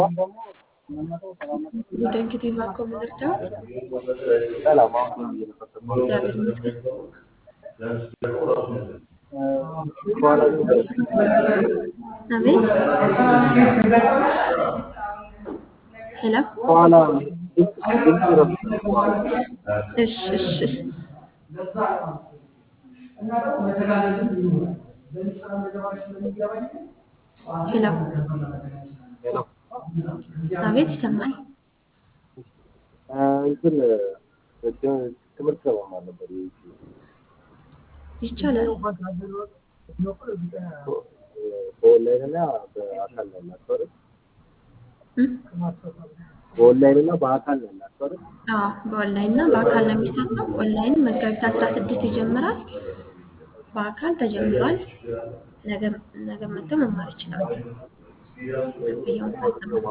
እንግዲህ እባክዎ ምን ልርዳዎት? ሰላም አሁን እግዚአብሔር ይመስገን። በኋላ አቤት ሄሎ በኋላ ድምፅ ረብሽ እሺ እሺ ሄሎ አቤት ይሰማል። እንትን ትምህርት ለመማር ነበር ይቻላል። በኦንላይን እና በአካል ነው ያላችሁ አይደል? እም? በኦንላይን እና በአካል ነው ያላችሁ አይደል? አዎ በኦንላይን እና በአካል ነው የሚሰጠው። ኦንላይን መጋቢት አስራ ስድስት ይጀምራል። በአካል ተጀምሯል። ነገ ነገ መጥተው መማር ይችላሉ። ክፍያውን ፈጽመው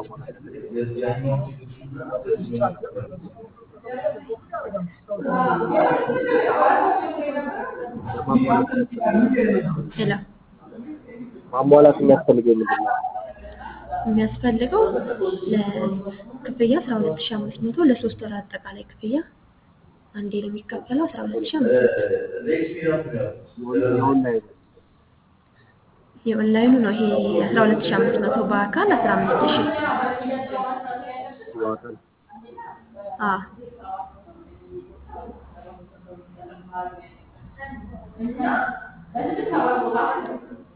ሄሎ ማሟላት የሚያስፈልገው ምንድን ነው? የሚያስፈልገው ለክፍያ አስራ ሁለት ሺህ አምስት መቶ ለሶስት ወር አጠቃላይ ክፍያ አንዴ ነው የሚከፈለው አስራ ሁለት ሺህ አምስት መቶ የኦንላይን የኦንላይኑ ነው ይሄ አስራ ሁለት ሺህ አምስት መቶ በአካል አስራ አምስት ሺህ በአካል አዎ